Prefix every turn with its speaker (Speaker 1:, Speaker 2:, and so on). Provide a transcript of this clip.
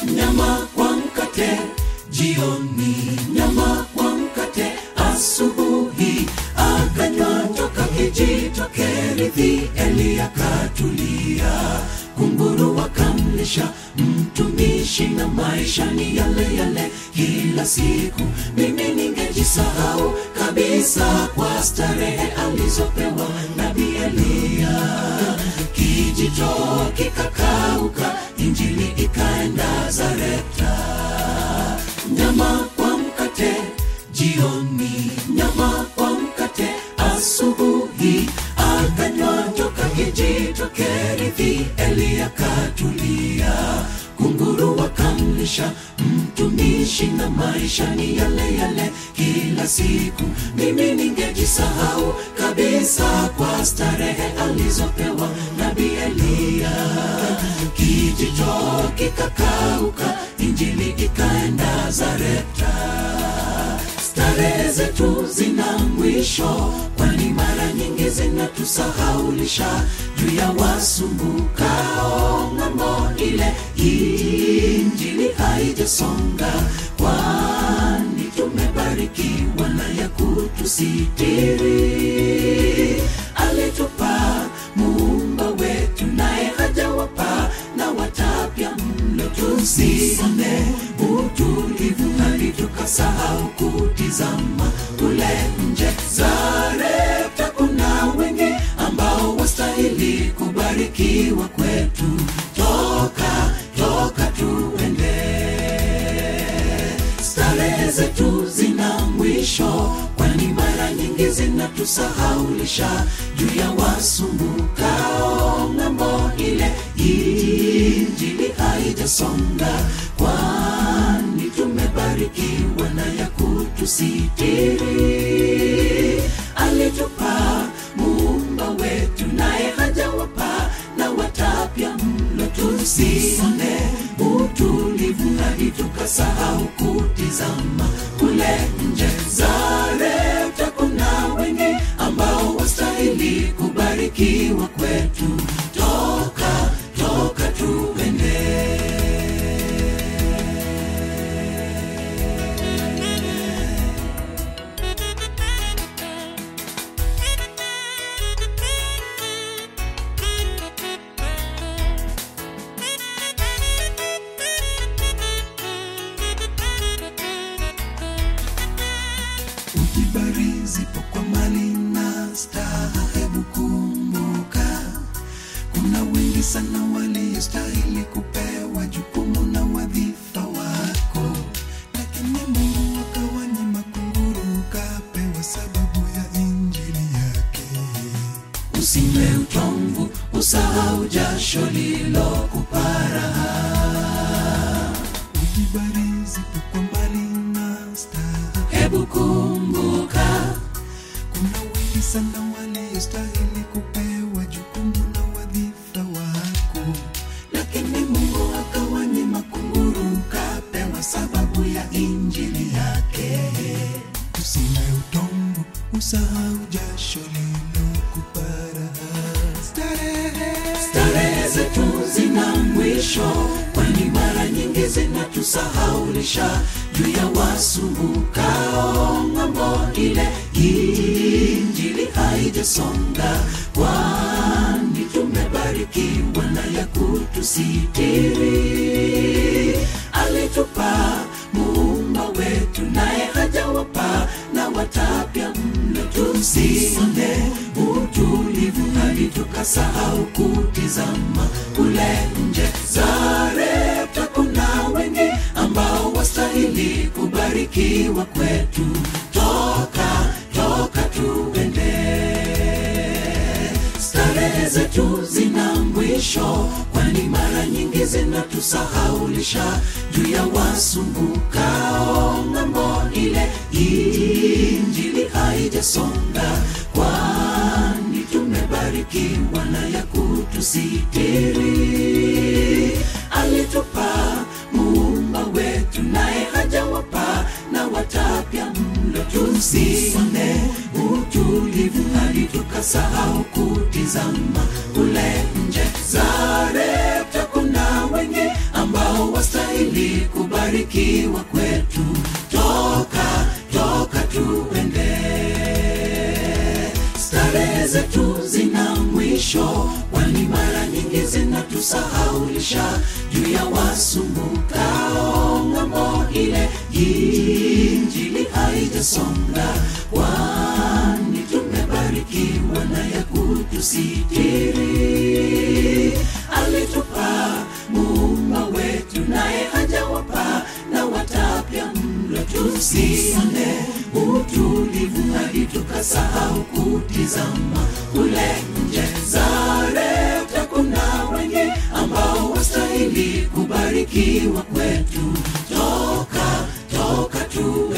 Speaker 1: nyama kwa mkate jioni nyama kwa mkate asubuhi akanywa toka kijito kerithi eli akatulia kunguru wakamlisha mtumishi na maisha ni yale yale kila siku mimi ningejisahau kabisa kwa starehe alizopewa nabii eliya kijito kikakauka injili ikaenda zareta nyama kwa mkate jioni nyama kwa mkate asubuhi akanywa toka kijito kerithi eli akatulia kunguru wakamlisha mtumishi na maisha ni yale yale kila siku mimi ningejisahau kabisa kwa starehe alizopewa nabii eliya kijito kikakauka injili ikaenda zareta starehe zetu zina mwisho kwani mara nyingi zinatusahaulisha juu ya wasumbukao ng'ambo ile injili haijasonga kwani tumebarikiwa na ya kutusitiri alitupa muumba wetu naye hajawapa na watapya mlo tusone utulivu hadi tukasahau kutizama kule nje zareta kuna wengi ambao wastahili kubarikiwa kwetu toka toka tuende starehe zetu zina mwisho kwani mara nyingi zinatusahaulisha juu ya wasumbukao ng'ambo ile injili haijasonga kwani tumebarikiwa na ya kutusitiri alitupa muumba wetu naye hajawapa na watapya mlo tusone utulivu hadi tukasahau kutizama kule nje zareta kuna wengi ambao wastahili kubarikiwa kwetu toka toka tuende
Speaker 2: ukibarizipo kwa mali na staha hebu kumbuka kuna wengi sana waliostahili kupewa jukumu na wadhifa wako lakini mungu akawanyima kunguru kapewa sababu ya injili yake
Speaker 1: usiwe utomvu usahau jasho lilokuparaha
Speaker 2: ukibarizipo kwa mali na staha
Speaker 1: hebu kumbuka
Speaker 2: kuna wengi sana waliostahili kupewa jukumu na wadhifa wako
Speaker 1: lakini mungu akawanyima kunguru kapewa sababu ya injili yake
Speaker 2: usiwe utomvu usahau jasho lilokupara starehe
Speaker 1: starehe zetu zina mwisho kwani mara nyingi zinatusahaulisha juu ya wasumbukao ng'ambo ile injili haijasonga kwani tumebarikiwa na ya kutusitiri alitupa muumba wetu naye hajawapa na watapya mlo tusone utulivu hadi tukasahau kutizama kule nje zareta kuna wengi ambao wastahili kubarikiwa kwetu toka toka tuende starehe zetu zina mwisho kwani mara nyingi zinatusahaulisha juu ya wasumbukao ng'ambo ile injili haijasonga kwani tumebarikiwa na ya kutusitiri alitupa muumba wetu naye hajawapa na watapya mlo tusone utulivu hadi tukasahau kutizama kule nje zareta kuna wengi ambao wastahili kubarikiwa kwetu toka toka tuende starehe zetu zina mwisho kwani mara nyingi zinatusahaulisha juu ya wasumbukao ng'ambo ile injili haijasonga kwani tumebarikiwa na ya kutusitiri alitupa muumba wetu naye hajawapa na watapya mlo tusisane utulivu hadi tukasahau kutizama kule nje zareta kuna wengi ambao wastahili kubarikiwa kwetu toka toka tu